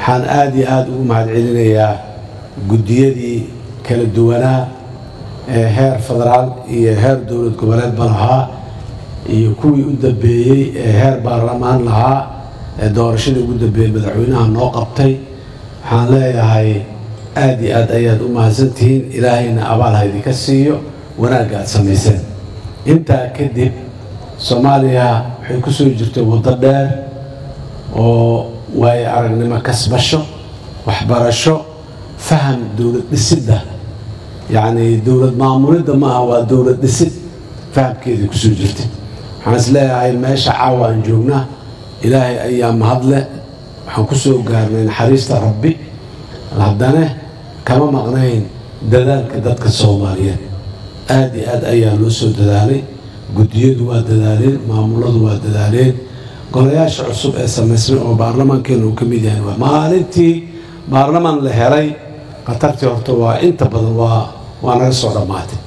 waxaan aada iyo aada ugu mahadcelinayaa guddiyadii kala duwanaa ee heer federaal iyo heer dowlad goboleedba lahaa iyo kuwii u dambeeyey ee heer baarlamaan lahaa ee doorashadii ugu dambeeyey madaxweynaha noo qabtay waxaan leeyahay aada iyo aad ayaad u mahadsantihiin ilaahayna abaal ha idinka siiyo wanaagga aad samayseen intaa kadib soomaaliya waxay ku soo jirtay waddo dheer oo waayo aragnimo kasbasho waxbarasho faham dowlad dhisidda yacni dowlad maamulidda maaha waa dowlad dhisid fahamkeedii kusoo jirtay waxaan is leeyahay meesha caawa aan joognaa ilaahay ayaa mahadle waxaan ku soo gaarnay naxariista rabbi haddana kama maqnayn dadaalka dadka soomaaliyeed aada iyo aad ayaa loo soo dadaalay guddiyadu waa dadaaleen maamuladu waa dadaaleen golayaasha cusub ee samaysmay oo baarlamaankeena uu ka mid yahay waa maalintii baarlamaan la helay khatartii horta waa inta badan waa waa naga soo dhammaatay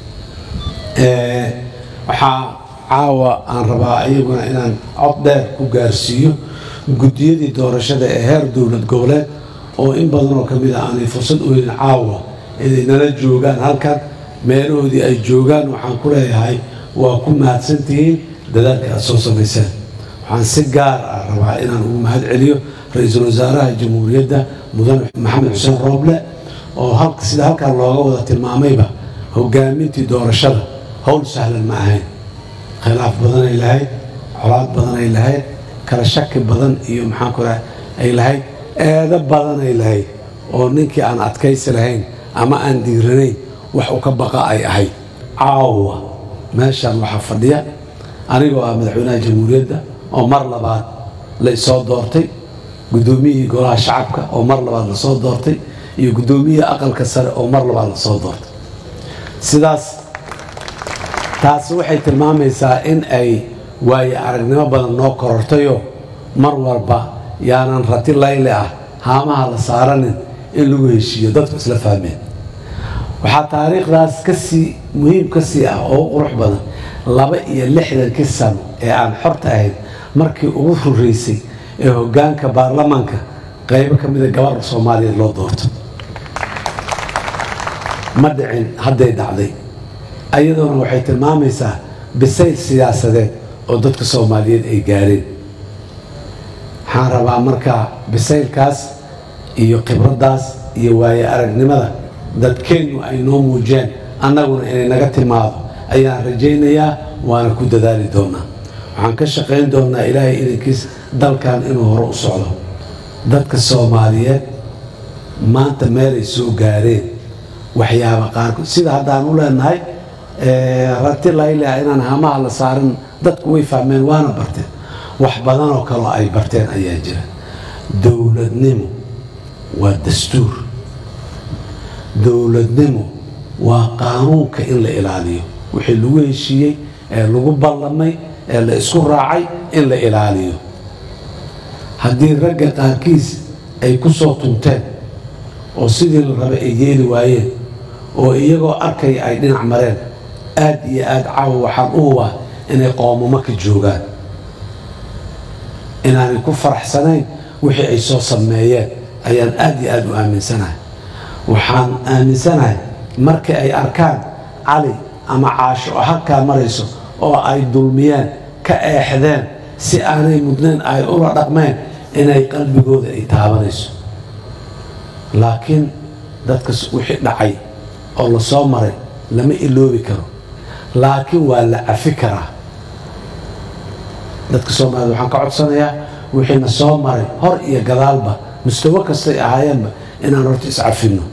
waxaa caawa aan rabaa iyaguna inaan cod dheer ku gaarsiiyo guddiyadii doorashada ee heer dowlad goboleed oo in badan oo ka mid ah aanay fursad u helin caawa inay nala joogaan halkan meelahoodii ay joogaan waxaan ku leeyahay waa ku mahadsantihiin dadaalka aad soo samayseen waxaan si gaar ah rabaa inaan ugu mahad celiyo ra-iisul wasaaraha jamhuuriyadda mudane maxamed xuseen rooble oo sida halkan looga wada tilmaamayba hogaamintii doorashada howl sahlan ma ahayn khilaaf badanay lahayd colaad badanay lahayd kala shaki badan iyo maxaanku raha ay lahayd eedo badanay lahayd oo ninkii aan adkaysi lahayn ama aan diiranayn wax u ka baqa ay ahayd caawa meeshaan waxaa fadhiya anigoo ah madaxweynaha jamhuuriyadda oo mar labaad la isoo doortay guddoomiyihii golaha shacabka oo mar labaad lasoo doortay iyo guddoomiyihii aqalka sare oo mar labaad lasoo doortay sidaas taasi waxay tilmaamaysaa in ay waaye aragnimo badan noo korortayo mar walba yaanan rati layle ah haamaha la saaranin in lagu heshiiyo dadku isla fahmeen waxaa taariikhdaas kasii muhiim ka sii ah oo u qurux badan laba iyo lixdankii sano ee aan xorta ahayd markii ugu horeysay ee hoggaanka baarlamaanka qaybo ka mida gabarha soomaaliyeed loo doorto ma dhicin hadday dhacday ayadoona waxay tilmaamaysaa bisayl siyaasadeed oo dadka soomaaliyeed ay gaareen waxaan rabaa markaa bisaylkaas iyo khibraddaas iyo waaye aragnimada dadkeennu ay noo muujeen annaguna inay naga timaado ayaan rajaynayaa waana ku dadaali doonaa waxaan ka shaqayn doonaa ilaahay idankiis dalkan inuu hore u socdo dadka soomaaliyeed maanta meelay soo gaareen waxyaaba qaarkood sida haddaan u leenahay rati layleha inaan hamaha la saarin dadku way fahmeen waana barteen wax badan oo kaloo ay barteen ayaa jira dowladnimo waa dastuur dowladnimo waa qaanuunka in la ilaaliyo wixii lagu heshiiyey ee lagu ballamay ee la isku raacay in la ilaaliyo haddii ragga qaarkiis ay ku soo tunteen oo sidii la rabay ay yeeli waayeen oo iyagoo arkaya ay dhinac mareen aad iyo aad caawa waxaan u hubaa inay qoomamo ka joogaan inaanay ku faraxsanayn wixii ay soo sameeyeen ayaan aad iyo aad u aaminsanahay waxaan aaminsanahay markii ay arkaan cali ama caasho oo halkaa marayso oo ay dulmiyeen ka eexdeen si aanay mudnayn ay ula dhaqmeen inay qalbigooda ay taabanayso laakiin dadka wixii dhacay oo la soo maray lama iloobi karo laakiin waa la cafi karaa dadka soomaaliyed waxaan ka codsanayaa wixiina soo maray hor iyo gadaalba mustawo kastay ahaayeenba inaan horta iscafinno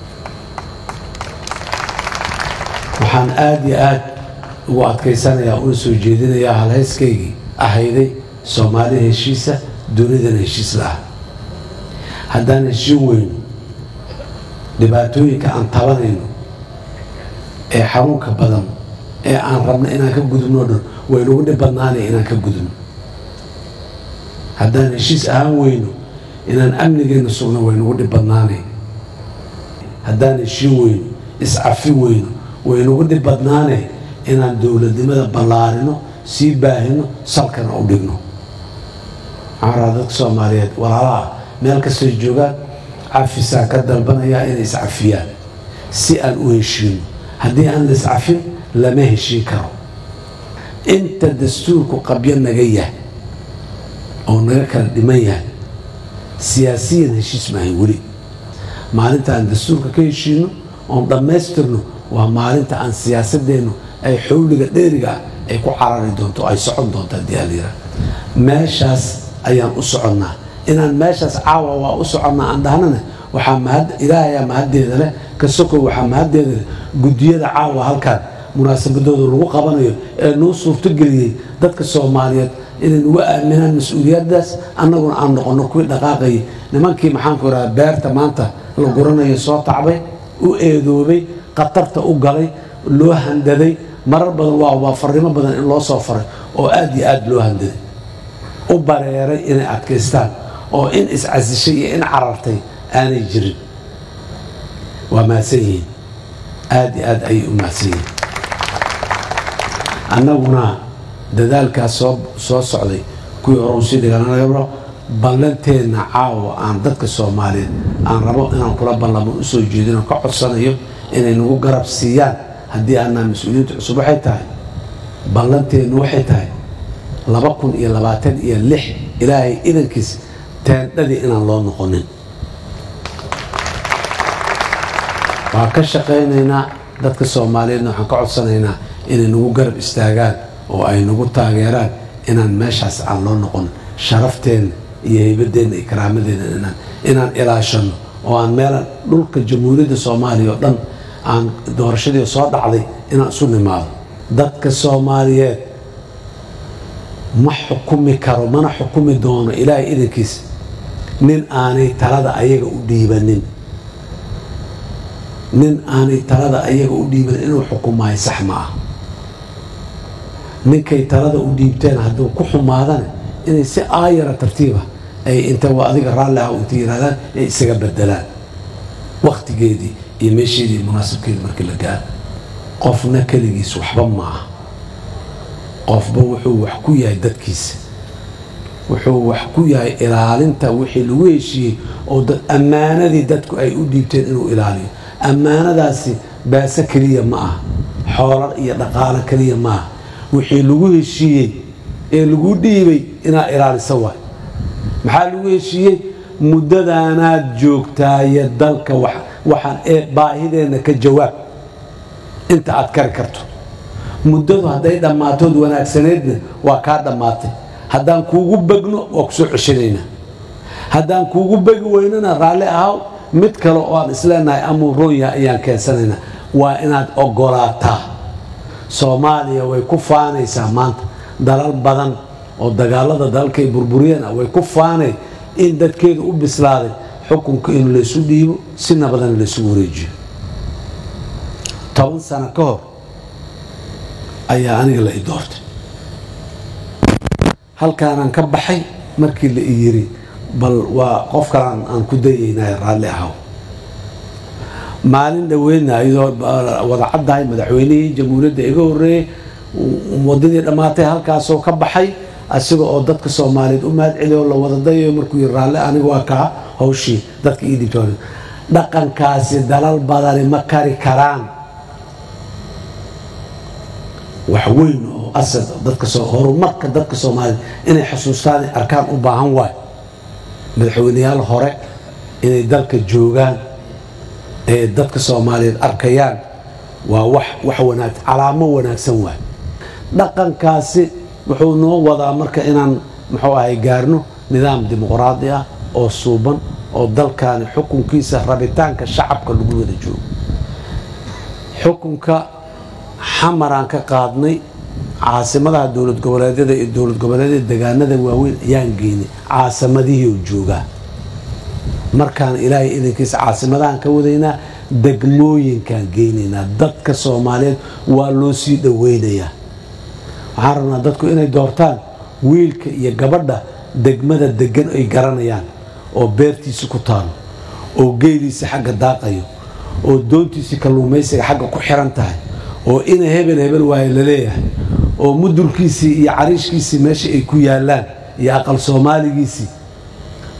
waxaan aada iyo aad ugu adkaysanayaa una soo jeedinayaa halhayskaygii ahayday soomaaliya heshiisa dunidana heshiis la ah haddaan heshiin weyno dhibaatooyinka aan tabanayno ee xanuunka badan ee aan rabno inaan ka gudubno dhan waynagu dhib badnaanay inaan ka gudubno haddaan heshiis ahaan weyno inaan amnigeenna sugno waynagu dhib badnaanay haddaan heshiin weyno iscafin weyno waynagu dhib badnaanay inaan dowladnimada ballaarino sii baahino salkana u dhigno maxaa rabaa dadka soomaaliyeed walaalaha meel kastoo joogaan cafisaa ka dalbanayaa inay iscafiyaan si aan u heshiino haddii aan la iscafin lama heshiin karo inta dastuurku qabyo naga yahay oo naga kala dhiman yahay siyaasiyan heshiis maahay weli maalinta aan dastuurka ka heshiino oon dhammaystirno waa maalinta aan siyaasadeennu ay xowliga dheeriga ah ay ku carari doonto ay socon doonto haddii alyira meeshaas ayaan u soconnaa inaan meeshaas caawa waa u soconnaa aan dhahnana waxaa mahad ilaahayaa mahaddeeda leh ka sokow waxaa mahaddeeda leh guddiyada caawa halkan munaasabadooda lagu qabanayo ee nuu suurtogeliyey dadka soomaaliyeed inay nugu aaminaan mas-uuliyaddaas annaguna aan noqonno kuwii dhaqaaqayay nimankii maxaanku idhaha beerta maanta la guranayo soo tacbay u eedoobay khatarta u galay loo handaday marar badan waa waa farrimo badan in loo soo faray oo aad iyo aad loo handaday u bareeray inay adkaystaan oo in iscasishay iyo in carartay aanay jirin waa mahadsan yihiin aad iyo aad ayay u mahadsan yihiin annaguna dadaalkaas soo soo socday kuwii hore usii dhiganagabro ballanteenna caawa aan dadka soomaaliyeed aan rabo inaan kula ballamo usoo jeedinoo ka codsanayo inay nagu garab siiyaan haddii aanaa mas-uuliyiinta cusub waxay tahay ballanteennu waxay tahay laba kun iyo labaatan iyo lix ilaahay idankiis teendhadii inaan loo noqonin waa ka shaqaynaynaa dadka soomaaliyeedna waxaan ka codsanaynaa inay nagu garab istaagaan oo ay nagu taageeraan inaan meeshaas aan loo noqon sharafteenna iyo haybadeenna iyo karaamadeenna inaan inaan ilaashano oo aan meelan dhulka jamhuuriyadda soomaaliya oo dhan aan doorashadii soo dhacday inaan isu nimaado dadka soomaaliyeed ma xukumi karo mana xukumi doono ilaahay idankiis nin aanay talada ayaga u dhiibanin nin aanay talada ayaga u dhiibanin inuu xukumaayo sax ma ah ninkay talada u dhiibteen hadduu ku xumaadana inay si aayara tartiiba ay inta waa adiga raalli ah inta yirahdaan ay isaga bedelaan wakhtigeedii iyo meesheedii iyo munaasabkeedii markii la gaaro qofna keligiis waxba ma aha qofba wuxuu wax ku yahay dadkiisa wuxuu wax ku yahay ilaalinta wixii lagu heshiiyey oo ammaanadii dadku ay u dhiibteen inuu ilaaliyo ammaanadaasi baase keliya ma aha xoolo iyo dhaqaalo keliya ma aha wixii lagu heshiiyey ee lagu dhiibay inaad ilaalisa waay maxaa lagu heshiiyey muddadaanaad joogtaaye dalka waxaan ee baahideenna ka jawaab inta aad kari karto muddadu hadday dhammaatood wanaagsaneedna waa kaa dhammaatay haddaan kuugu begno waa kusoo ceshanaynaa haddaan kuugu begi weynana raalli ahaw mid kale oo aan isleenahay amuu roonyaha ayaan keensanaynaa waa inaad ogolaataa soomaaliya way ku faanaysaa maanta dalal badan oo dagaalada dalalkay burburiyeen ah way ku faanay in dadkeedu u bislaaday xukunka in laysu dhiibo si nabadana laysugu wareejiyo toban sano ka hor ayaa aniga la i doortay halkaanaan ka baxay markii la i yiri bal waa qof kalaan aan ku dayaynay raalli ahaw maalin dhaweydna iyadoo wada caddahay madaxweynihii jamhuuriyadda iga horreeyey wadadii dhammaatay halkaasoo ka baxay asiga oo dadka soomaaliyeed u mahad celiyo la wada dayayo markuu yiri raalli aniga waa kaa hawshii dadka ii dhibtoon dhaqankaasi dalal badani ma kari karaan wax weyn oo asad dadka horumarka dadka soomaaliyeed inay xusuustaan arkaan u baahan waay madaxweyneyaal hore inay dalka joogaan ee dadka soomaaliyeed arkayaan waa wax wax wanaag calaamo wanaagsan waay dhaqankaasi wuxuu noo wadaa marka inaan muxuu ahay gaarno nidaam dimuqraadi ah oo suuban oo dalkaani xukunkiisa rabitaanka shacabka lagu wada joogo xukunka xamaraan ka qaadnay caasimadaha dowlad goboleedyada iyo dowlad goboleedyada degaanada waaweyn ayaan geynay caasimadihii joogaa markaan ilaahay idankiisa caasimadahan ka wadaynaa degmooyinkaan geynaynaa dadka soomaaliyeed waa loo sii dhoweynayaa waxaan rabnaa dadku inay doortaan wiilka iyo gabadha degmada degan ay garanayaan oo beertiisi ku taalo oo geeliisi xagga daaqayo oo doontiisi kalluumaysiga xagga ku xiran tahay oo ina hebel hebel waaye laleeyahay oo mudurkiisii iyo cariishkiisii meesha ay ku yaalaan iyo aqal soomaaligiisii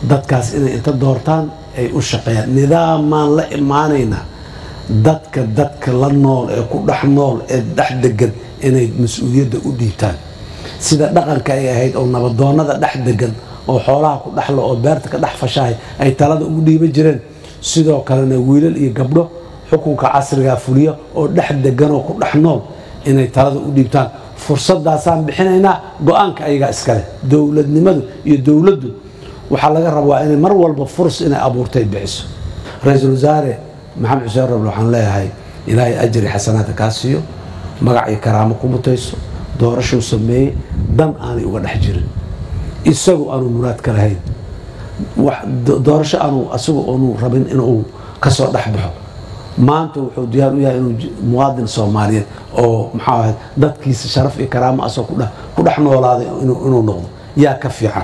dadkaas inay inta doortaan ay u shaqeeyaan nidaamaan la imaanaynaa dadka dadka la nool ee ku dhex nool ee dhex degan inay mas-uuliyadda u dhiibtaan sida dhaqanka ay ahayd oo nabadoonnada dhex degan oo xoolaha ku dhexla oo beerta ka dhex fashahay ay talada ugu dhiiban jireen sidoo kalena wiilal iyo gabdho xukunka casrigaa fuliya oo dhex degan oo ku dhex nool inay talada u dhiibtaan fursadaasaan bixinaynaa go-aanka ayagaa iskale dowladnimadu iyo dowladdu waxaa laga rabaa inay mar walba furs inay abuurtay bixiso ra-iisul wasaare maxamed xuseen rable waxaan leeyahay ilaahay ajri xasanaadka kaa siiyo magac iyo karaamo ku mutayso doorashuu sameeyey dan aanay uga dhex jirin isagu aanu muraad ka lahayn doorasho aanu asagu aanu rabin inuu kasoo dhex baxo maanta wuxuu diyaar u yahay inuu muwaadin soomaaliyeed oo maxaa ahayd dadkiisa sharaf iyo karaamo asoo ku dhex noolaaday inuu noqdo yaa ka fiican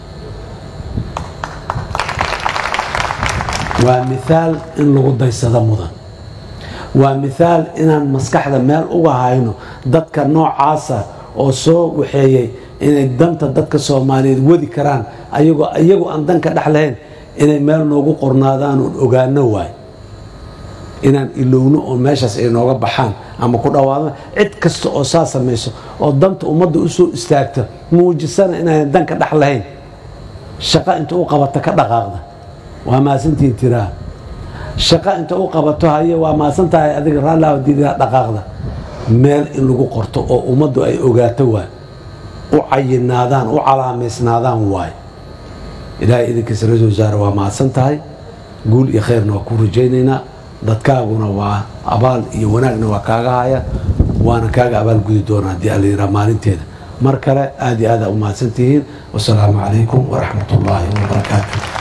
waa miaal in lagu daysado mudan waa miaal inaan maskaxda meel uga hayno dadka noocaasa oo soo waxeeyey inay danta dadka soomaaliyeed wadi karaan ayagoo iyagu aan danka dhex lahayn inay meel noogu qornaadaan oon ogaano waay inaan ilowno oo meeshaas ay nooga baxaan ama ku dhawaadaan cid kasta oo saa samayso oo danta ummadda u soo istaagta muujisana inaynan danka dhex lahayn shaqo inta u qabata ka dhaqaaqda waa maasantiin tiraa shaqo inta u qabato haye waa maasan tahay adiga raallahdiidaa dhaqaaqda meel in lagu qorto oo ummaddu ay ogaato waay u cayinaadaan u calaamaysnaadaan waay ilaahay idinkiisa ra-isul wasaare waa mahadsan tahay guul iyo khayrna waa ku rajaynaynaa dadkaaguna waa abaal iyo wanaagna waa kaaga haya waana kaaga abaal gudi doonaa haddii alla yiraa maalinteeda mar kale aad iyo aada u mahadsan tihiin wasalaamu calaykum waraxmat ullaahi wabarakaatu